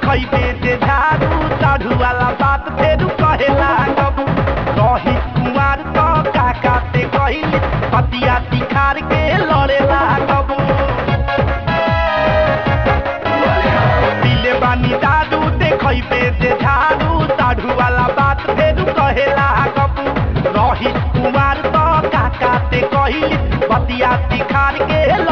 देखैबे जे झाड़ू साढ़ू वाला बात फेरू कहे लागब रही कुमार तो काका ते कहिली पतिया तिखार के लड़े लागब पीले बानी दारू देखैबे जे झाड़ू साढ़ू वाला बात फेरू कहे लागब रही कुमार तो काका ते कहिली पतिया तिखार के